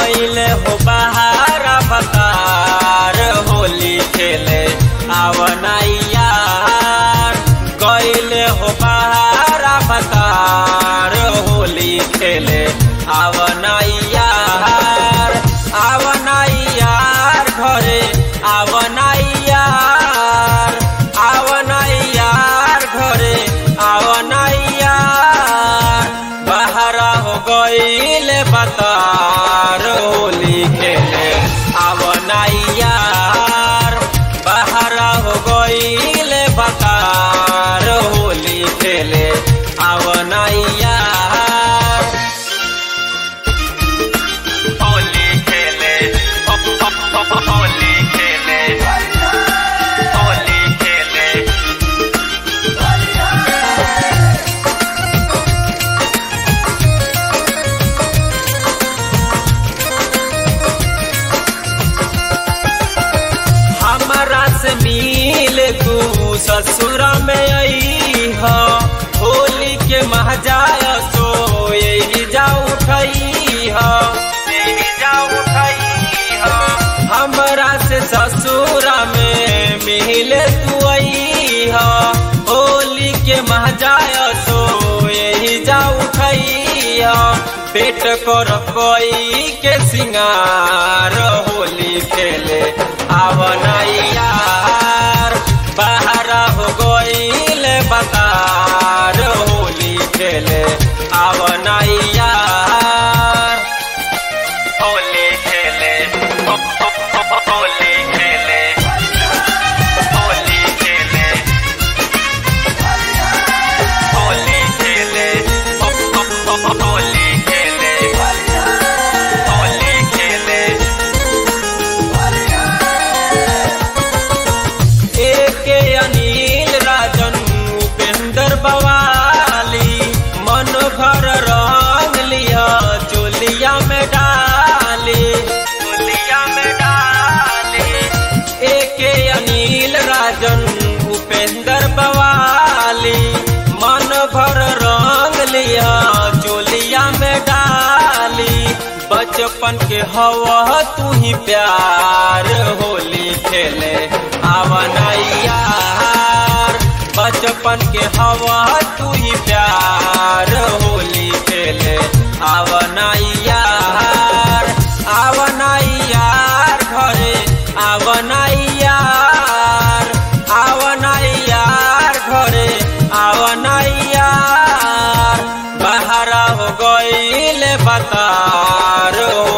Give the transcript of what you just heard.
गईले हो बहारा बकार होली खेले आवनाइया गईले हो बहारा बकार होली खेले आवनाइया आवनाइया घरे आवनाइया आवनाइया घरे आवनाइया बहरा हो गईले बतार होली खेले आवनाइया बहरा हो गईले बतार होली खेले आवनाइया होली खेले होली खेले होली खेले हमारा से मिल तू ससुर में आई हो होली के महजाय सो यही जा उठई हो यही जा उठई हो हमरा से ससुर में मिल तू आई हो होली के महजाय सो यही जा उठई हो पेट कर कोई के सिंगार होली खेले आवनैया बाहर हो गईल बतार होली खेले आवनैया होली खेले होली खेले होली खेले होली खेले होली खेले होली खेले एके अनिल राजन उपेंद्र बवाली मन भर रंग लिया चोलिया में डाली चोलिया में डाली एके अनिल राजन उपेंद्र बवाली मन भर रंग लिया चोलिया में डाली बचपन के हवा तू ही प्यार होली खेले आवनैया बचपन के हवा तू ही प्यार होली खेले आवनैया आवनैया घरे आवनैया आवनैया घरे आवनैया बहरा हो गईल बतार